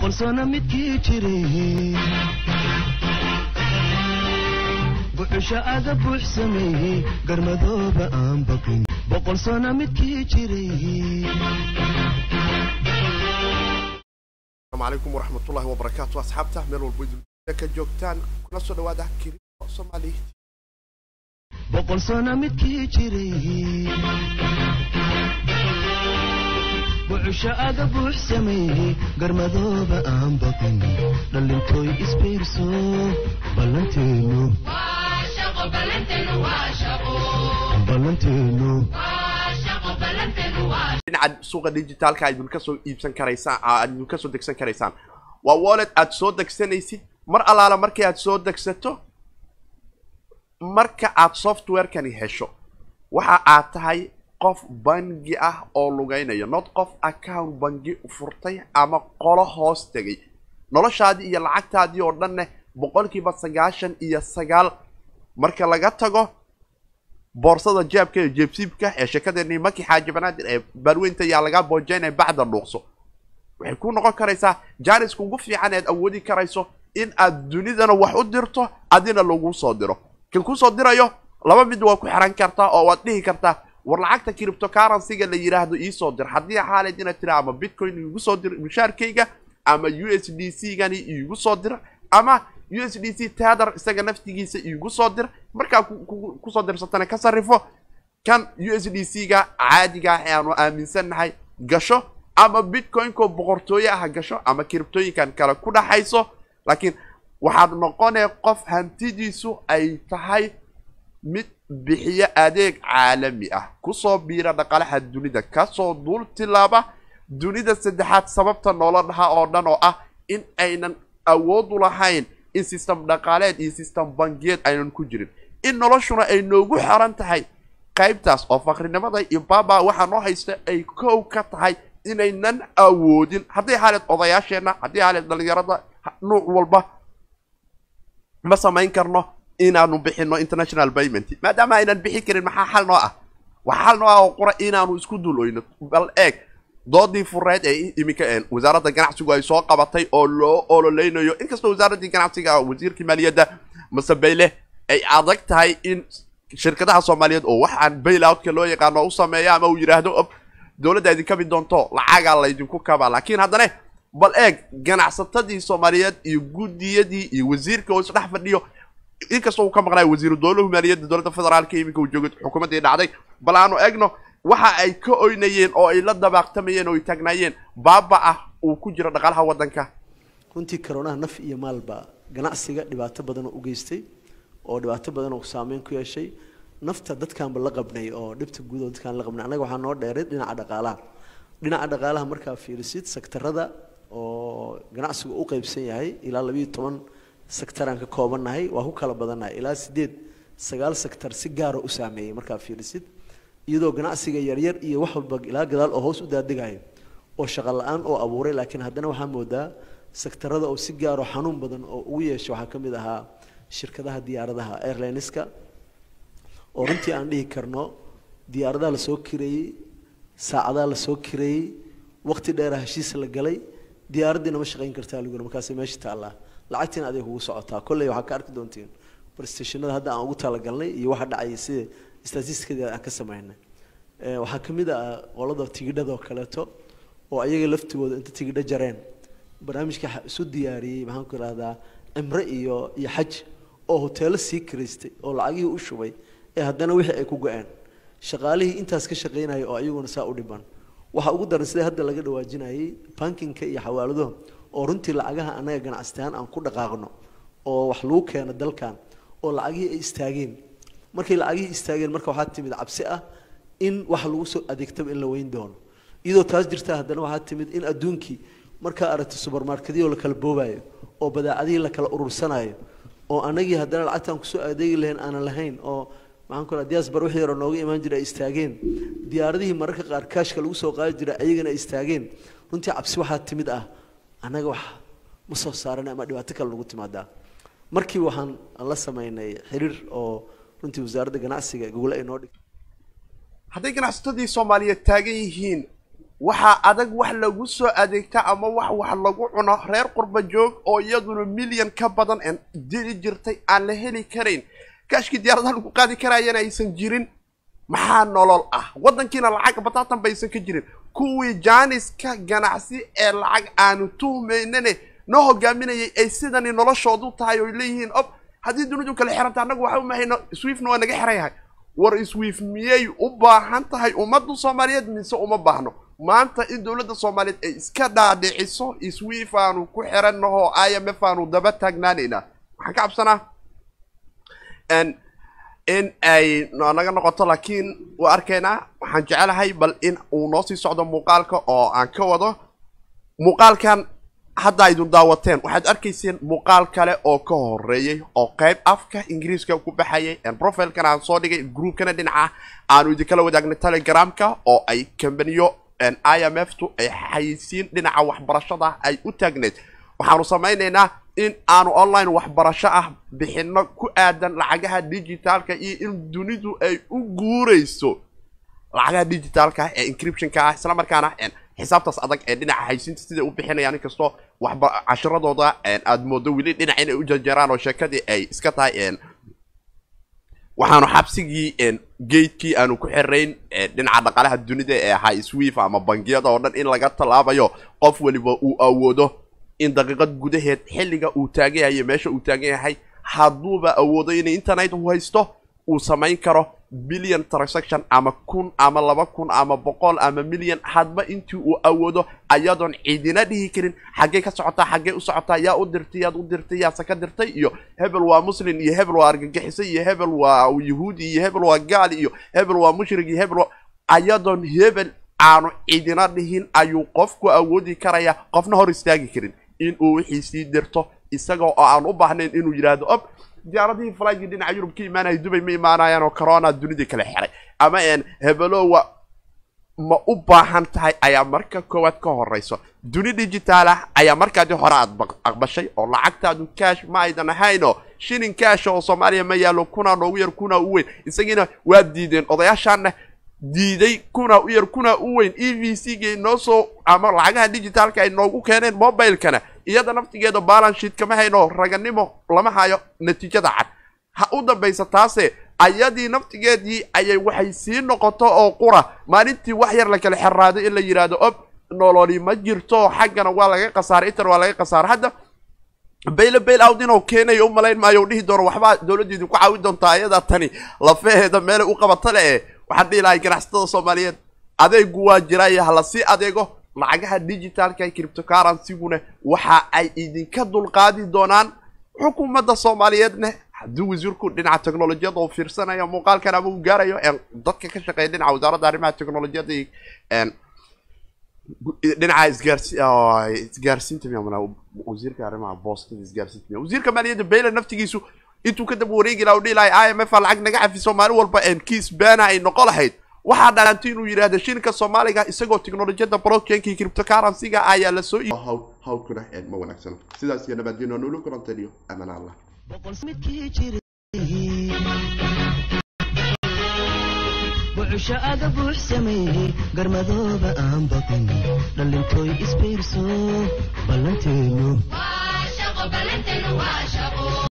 boqol sano midkii jiray buxusha aga buux sameeyey garmadooba aan baqin boqol sano midkii jiray asalaamu calaykum waraxmatullaahi wabarakaatu asxaabta meel walbo idin ka joogtaan kuna soo dhawaada kiriimo soomaali boqol sano midkii jiray buxusha aga buux sameeyey garmadooba aan baqin dhallintooy isbiirso ballanteenu ballanteenu dhinaca suuqa digitaalka aydun kasoo iibsan karaysaan aydun kasoo degsan karaysaan waa wallet aad soo degsanaysid mar allaala markii aad soo degsato marka aad softwarekani hesho waxa aad tahay qof bangi ah oo lugaynayo not qof account bangi furtay ama qolo hoos tegay noloshaadii iyo lacagtaadii oo dhanne boqolkiiba sagaashan iyo sagaal marka laga tago boorsada jeebka iyo jeebsiibka ee sheekadeeni maki xaaji banaadir ee baalweynta ayaa lagaa boojeynaya bacda dhuuqso waxay ku noqon karaysaa jaaniska ugu fiican ead awoodi karayso in aad dunidana wax u dirto adina lagu soo diro kan kusoo dirayo laba mid waa ku xiran kartaa oo waad dhihi kartaa war lacagta criptocurrencyga la yidhaahdo iisoo dir haddii xaaleed inaad tira ama bitcoin iigu soo dir mushaarkayga ama u s d c gani iigu soo dir ama u s d c tether isaga naftigiisa iigu soo dir markaa kusoo dirsatana ka sarrifo kan u s d c ga caadiga ah ee aanu aaminsannahay gasho ama bitcoinko boqortooye ah gasho ama kiribtooyinkan kale ku dhaxayso laakiin waxaad noqonee qof hantidiisu ay tahay mid bixiyo adeeg caalami ah kusoo biira dhaqalaha dunida kasoo duul tilaaba dunida saddexaad sababta noola dhaha oo dhan oo ah in aynan awoodu lahayn in system dhaqaaleed iyo system bangiyeed aynan ku jirin in noloshuna ay noogu xiran tahay qaybtaas oo fakrinimada iyo baaba waxaa noo haysta ay kow ka tahay inaynan awoodin hadday xaaleed odayaasheenna haddii xaaleed dhalinyarada nuuc walba ma samayn karno inaanu bixino international payment maadaama aynan bixi karin maxaa xal noo ah waxaa xal noo ah oo qura inaanu isku dul oyno bal eeg doodii fureed ee iminka wasaaradda ganacsigu ay soo qabatay oo loo ololeynayo inkastoo wasaaraddii ganacsiga wasiirkii maaliyadda masebeyle ay adag tahay in shirkadaha soomaaliyeed oo waxaan bailoutka loo yaqaano u sameeya ama uu yidhaahdo dowladda idin kabi doonto lacagaa laydinku kabaa laakiin haddana bal eeg ganacsatadii soomaaliyeed iyo guddiyadii iyo wasiirka oo isdhex fadhiyo inkastoo uu ka maqnayo wasiiru dowlahu maaliyadda dowladda federaalka iminka uu joogay xukuumaddii dhacday bal aanu egno waxa ay ka oynayeen oo ay la dabaaqtamayeen oo ay taagnaayeen baaba ah uu ku jiro dhaqaalaha waddanka runtii karoonaha naf iyo maalba ganacsiga dhibaato badan oo u geystay oo dhibaato badan oo saameyn ku yeeshay nafta dadkaanba la qabnay oo dhibta guud oo dadkaan la qabnay annaga waxaa noo dheeray dhinaca dhaqaalaha dhinaca dhaqaalaha markaa fiirisid sektarada oo ganacsigu u qaybsan yahay ilaa labiiyo toban sektaraan ka koobannahay waa ku kala badannahay ilaa sideed sagaal sektar si gaara u saameeyey markaa fiirisid iyadoo ganacsiga yaryar iyo wax walba ilaa gadaal oo hoos u daadegayo oo shaqo la-aan oo abuuray laakiin haddana waxaa moodaa sektarada oo si gaaro xanuun badan oo ugu yeesha waxaa ka mid ahaa shirkadaha diyaaradaha airlineska oo runtii aan dhihi karno diyaaradaha lasoo kireeyey saacadaha lasoo kireeyey waqti dheera heshiis la galay diyaaraddiina ma shaqayn kartaa luguna markaasay meesha taallaa lacagtiina aday kugu socotaa kolley waxaa ka arki doontiin barstationada hadda aan ugu talagalnay iyo waxa dhacaya sida statisticadeeda aan ka samaynay waxaa ka mid ah qolada tigidhadoo kaleeto oo ayaga laftigooda inta tigidho jareen barnaamijka isu diyaariyey maxaan ku ihahdaa cimre iyo iyo xaj oo hoteelo sii kiraystay oo lacagihii u shubay ee haddana wixii ay ku go-een shaqaalihii intaas ka shaqaynaya oo ayaguna saa u dhiban waxaa ugu daran sida hadda laga dhawaajinayay bankinka iyo xawaaladuhu oo runtii lacagaha annaga ganacsitaan aan ku dhaqaaqno oo wax lagu keeno dalkan oo lacagihii ay istaageen markay lacagihii istaageen marka waxaa timid cabsi ah in wax lagu soo adeegtaba in la weyn doono iyadoo taas jirta haddana waxaa timid in adduunkii markaa aragto subermarketyoo la kala boobayo oo badeecadihii la kala urursanayo oo anagii haddana lacagtaan kusoo adeegi lahayn aanan lahayn oo maxaan ku raha diaspora wixii hore nooga imaan jiray ay istaageen diyaaradihii mararka qaar kaashka lagu soo qaadi jiray ayagana ay istaageen runtii cabsi waxaa timid ah annaga wax ma soo saaran ama dhibaato kale nagu timaadaa markii waxaan la samaynay xiriir oo runtii wasaaradda ganacsiga gogole ay noo dhigtay hadday ganacsatadii soomaaliyeed taagan yihiin waxaa adag wax lagu soo adeegta ama wax wax lagu cuno reer qurba joog oo iyaduna milyan ka badan aan dili jirtay aan la heli karayn kaashkii diyaaradaha lagu qaadi karaayana aysan jirin maxaa nolol ah waddankiina lacag bataatan baysan ka jirin kuwii jaaniska ganacsi ee lacag aanu tuhmaynane noo hogaaminayay ay sidani noloshoodu tahay oy leeyihiin ob haddii dunidu kala xiranta annagu waxa u mahayno swiftna waa naga xiran yahay war swift miyay u baahan tahay ummadda soomaaliyeed mise uma baahno maanta in dowladda soomaaliyeed ay iska dhaadhiciso swift aanu ku xirannaho i m f aanu daba taagnaanaynaa waxaan ka cabsanaa in ay naga noqoto laakiin waa arkaynaa waxaan jecelahay bal in uu noo sii socdo muuqaalka oo aan ka wado muuqaalkan hadda aydun daawateen waxaad arkayseen muuqaal kale oo ka horeeyey oo qayb afka ingiriiska ku baxayay profilkan aan soo dhigay groupkana dhinaca aanu idinkala wadaagnay telegramka oo ay kambaniyo i m f tu ay xayisiin dhinaca waxbarashada ay u taagneed waxaanu samaynaynaa in aanu online waxbarasho ah bixino ku aadan lacagaha digitaalka iyo in dunidu ay u guurayso lacagaha digitaalka ee encryptionka ah isla markaana xisaabtaas adag ee dhinaca haysiinta siday u bixinayaan inkastoo waxba cashiradooda aada moodo weli dhinac inay u jarjaraan oo sheekadii ay iska tahay waxaanu xabsigii gatekii aanu ku xirayn dhinaca dhaqaalaha dunida ee ahaa swift ama bangiyada oo dhan in laga tallaabayo qof weliba uu awoodo in daqiiqad gudaheed xilliga uu taagan yahay iyo meesha uu taagan yahay hadduuba awoodo in internet uu haysto uu samayn karo billion transaction ama kun ama laba kun ama boqol ama milyan hadba intii uu awoodo ayadoon cidina dhihi karin xaggee ka socotaa xaggee u socotaa yaa u dirtay yaad u dirtay yaase ka dirtay iyo hebel waa muslim iyo hebel waa argagixisay iyo hebel waa yahuudi iyo hebel waa gaal iyo hebel waa mushrig iyo hebel waa ayadoon hebel aanu cidina dhihin ayuu qofku awoodi karaya qofna hor istaagi karin in uu wixii sii dirto isagoo oo aan u baahnayn inuu yidhaahdo ob diyaaradihii flygi dhinaca yurub ka imaanaya dubay ma imaanayaan oo corona dunidii kala xiray ama n hebelowa ma u baahan tahay ayaa marka koowaad ka horeyso duni digitaal ah ayaa markaadii hore aad aqbashay oo lacagtaadu cash ma aydan ahayno shilin cash oo soomaaliya ma yaalo kunaa noogu yar kunaa u weyn isagiina waa diideen odayaashaana diiday kuna u yar kuna u weyn e v c ga inoo soo ama lacagaha digitaalka ay noogu keeneen mobilekana iyada naftigeeda balance sheet kama hayno raganimo lama hayo natiijada cad ha u dambaysa taase ayadii naftigeedii ayay waxay sii noqoto oo qura maalintii wax yar la kala xeraaday in la yidhaahdo ob nololi ma jirto xaggana waa laga khasaaray intan waa laga khasaaray hadda bayle bail out inuu keenayo u malayn maayo u dhihi doono waxbaa dowladda idinku caawin doontaa ayadaa tani lafaheeda meelay u qabata le eh waxaan dhihi lahay ganacsatada soomaaliyeed adeegu waa jiraayo hala sii adeego lacagaha digitaalka criptocurrencyguna waxa ay idinka dulqaadi doonaan xukuumadda soomaaliyeedna haddii wasiirku dhinaca technolojiyada uu fiirsanayo muuqaalkan ama uu gaarayo dadka ka shaqeeya dhinaca wasaaradda arrimaha technolojiyada iyo dhinaca isgaarsi isgaarsiinta miya wasiirka arrimaha boostada isgaarsiinta miya wasiirka maaliyadda bayle naftigiisu intuu ka daba wareegi laha u dhihi lahay i m f a lacag naga cafiso maalin walba kiis baana ay noqo lahayd waxaa dhalanti inuu yidhaahdo shilinka soomaaliga isagoo technolojiyada blockchainka iyo cryptocurrency-ga ayaa la soo hawlkuna ma wanaagsano sidaas iyo nabadgeno nolo kulantaniyo amaan allah bucusho aga buux sameeyey garmadooba aan baqin dhalintooy isbiirso ballanteenu